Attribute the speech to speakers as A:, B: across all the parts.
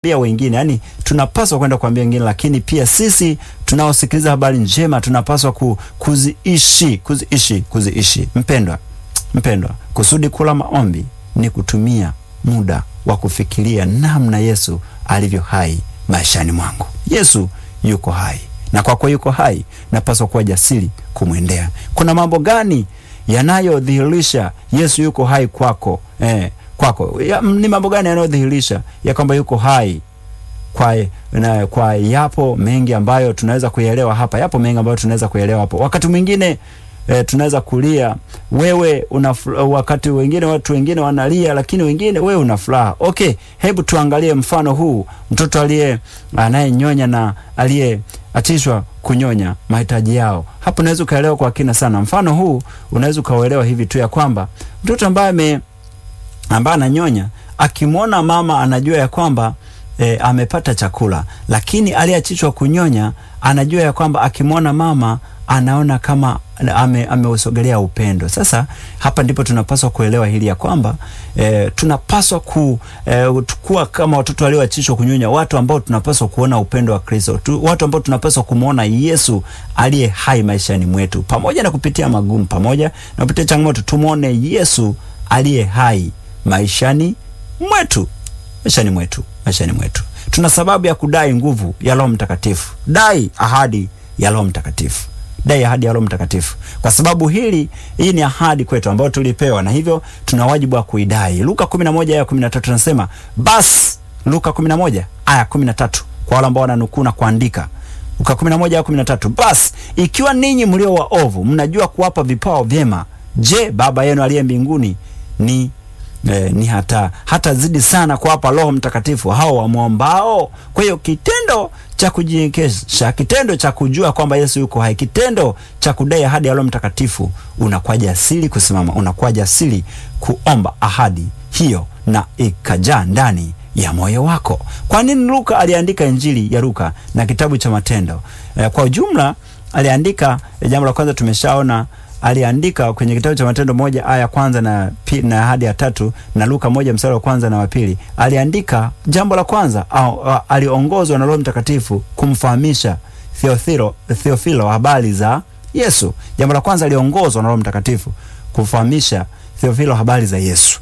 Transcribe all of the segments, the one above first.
A: kuambia wengine, yani tunapaswa kwenda kuambia wengine, lakini pia sisi tunaosikiliza habari njema tunapaswa ku, kuziishi kuziishi kuziishi. Mpendwa, mpendwa, kusudi kula maombi ni kutumia muda wa kufikiria namna Yesu alivyo hai maishani mwangu. Yesu yuko hai, na kwa kuwa yuko hai, napaswa kuwa jasiri kumwendea. Kuna mambo gani yanayodhihirisha Yesu yuko hai kwako eh, kwako ya, ni mambo gani yanayodhihirisha ya kwamba yuko hai kwa, na, kwa yapo mengi ambayo tunaweza kuyaelewa hapa, yapo mengi ambayo tunaweza kuyaelewa hapo. Wakati mwingine e, tunaweza kulia, wewe una wakati wengine watu wengine wanalia, lakini wengine wewe una furaha. Okay, hebu tuangalie mfano huu, mtoto aliye anayenyonya na aliyeachishwa kunyonya mahitaji yao. Hapo unaweza ukaelewa kwa kina sana. Mfano huu unaweza ukauelewa hivi tu ya kwamba mtoto ambaye ame ambaye ananyonya akimwona mama anajua ya kwamba e, amepata chakula, lakini aliyeachishwa kunyonya anajua ya kwamba akimwona mama anaona kama ame, ameusogelea upendo. Sasa hapa ndipo tunapaswa kuelewa hili ya kwamba e, tunapaswa ku, e, kuwa kama watoto walioachishwa kunyonya, watu ambao tunapaswa kuona upendo wa Kristo tu, watu ambao tunapaswa kumwona Yesu aliye hai maishani mwetu, pamoja na kupitia magumu, pamoja na kupitia changamoto, tumwone Yesu aliye hai maishani mwetu, maishani mwetu, maishani mwetu. Tuna sababu ya kudai nguvu ya Roho Mtakatifu, dai ahadi ya Roho Mtakatifu dai ahadi ya Roho Mtakatifu, kwa sababu hili hii ni ahadi kwetu ambayo tulipewa, na hivyo tuna wajibu wa kuidai. Luka 11 aya 13 tunasema basi, Luka 11 aya 13 kwa wale ambao wananukuu na kuandika. Luka 11 aya 13, basi ikiwa ninyi mlio waovu mnajua kuwapa vipawa vyema, je, Baba yenu aliye mbinguni ni Eh, ni hata hata zidi sana kuwapa Roho Mtakatifu hao wamwombao. Kwa hiyo kitendo cha kujinyenyekesha, kitendo cha kujua kwamba Yesu yuko hai, kitendo cha kudai ahadi ya Roho Mtakatifu, unakuwa jasiri kusimama, unakuwa jasiri kuomba ahadi hiyo na ikajaa ndani ya moyo wako. Kwa nini Luka aliandika Injili ya Luka na kitabu cha Matendo? Eh, kwa ujumla aliandika, eh, jambo la kwanza tumeshaona aliandika kwenye kitabu cha Matendo moja aya kwanza na, na hadi ya tatu na Luka moja mstari wa kwanza na wa pili. Aliandika jambo la kwanza au, au, aliongozwa na Roho Mtakatifu kumfahamisha Theophilo, Theophilo habari za Yesu. Jambo la kwanza aliongozwa na Roho Mtakatifu kumfahamisha Theophilo habari za Yesu.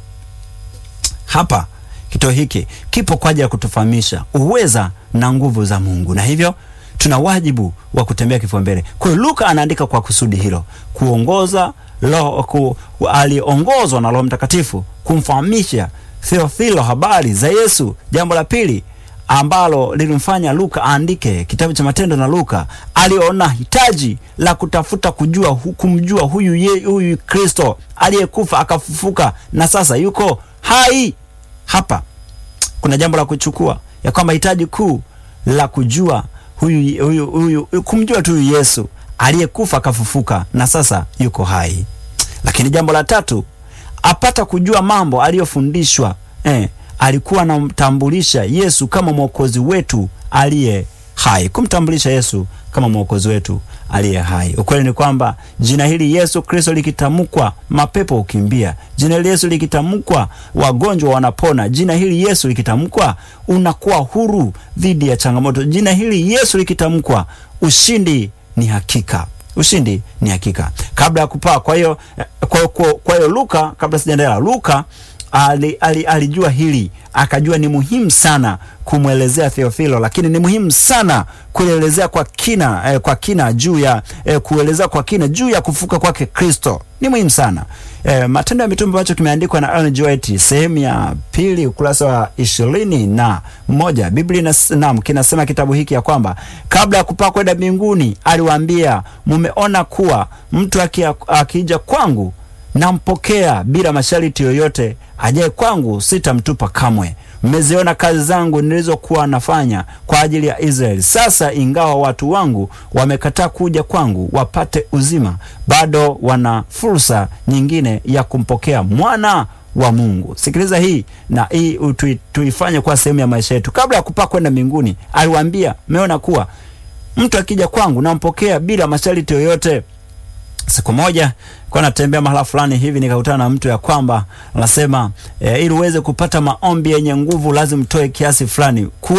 A: Hapa kituo hiki kipo kwa ajili ya kutufahamisha uweza na nguvu za Mungu, na hivyo tuna wajibu wa kutembea kifua mbele. Kwa hiyo Luka anaandika kwa kusudi hilo, kuongoza roho ku, aliongozwa na Roho Mtakatifu kumfahamisha Theophilo habari za Yesu. Jambo la pili ambalo lilimfanya Luka aandike kitabu cha Matendo na Luka, aliona hitaji la kutafuta kujua kumjua huyu ye, huyu Kristo aliyekufa akafufuka na sasa yuko hai. Hapa kuna jambo la kuchukua ya kwamba hitaji kuu la kujua huyu, huyu, huyu, kumjua tu huyu Yesu aliyekufa akafufuka na sasa yuko hai. Lakini jambo la tatu apata kujua mambo aliyofundishwa. Eh, alikuwa anamtambulisha Yesu kama mwokozi wetu aliye hai, kumtambulisha Yesu kama mwokozi wetu aliye hai. Ukweli ni kwamba jina hili Yesu Kristo likitamkwa, mapepo hukimbia. Jina hili Yesu likitamkwa, wagonjwa wanapona. Jina hili Yesu likitamkwa, unakuwa huru dhidi ya changamoto. Jina hili Yesu likitamkwa, ushindi ni hakika. Ushindi ni hakika. Kabla ya kupaa, kwa hiyo kwa, kwa, kwa hiyo Luka, kabla sijaendelea, Luka ali, ali, alijua hili akajua ni muhimu sana kumwelezea Theophilo, lakini ni muhimu sana kuelezea kwa kina eh, kwa kina juu ya eh, kuelezea kwa kina juu ya kufuka kwake Kristo ni muhimu sana eh, Matendo ya Mitume ambacho kimeandikwa na Ellen G. White sehemu ya pili ukurasa wa ishirini na moja Biblia nam kinasema kitabu hiki ya kwamba kabla ya kupaa kwenda mbinguni aliwaambia, mumeona kuwa mtu akija kwangu nampokea bila masharti yoyote, ajaye kwangu sitamtupa kamwe. Mmeziona kazi zangu nilizokuwa nafanya kwa ajili ya Israeli. Sasa ingawa watu wangu wamekataa kuja kwangu wapate uzima, bado wana fursa nyingine ya kumpokea mwana wa Mungu. Sikiliza hii na hii tuifanye kuwa sehemu ya maisha yetu. Kabla ya kupaa kwenda mbinguni, aliwaambia mmeona kuwa mtu akija kwangu nampokea bila masharti yoyote Siku moja kwa natembea mahala fulani hivi nikakutana na mtu ya kwamba anasema e, ili uweze kupata maombi yenye nguvu lazima utoe kiasi fulani.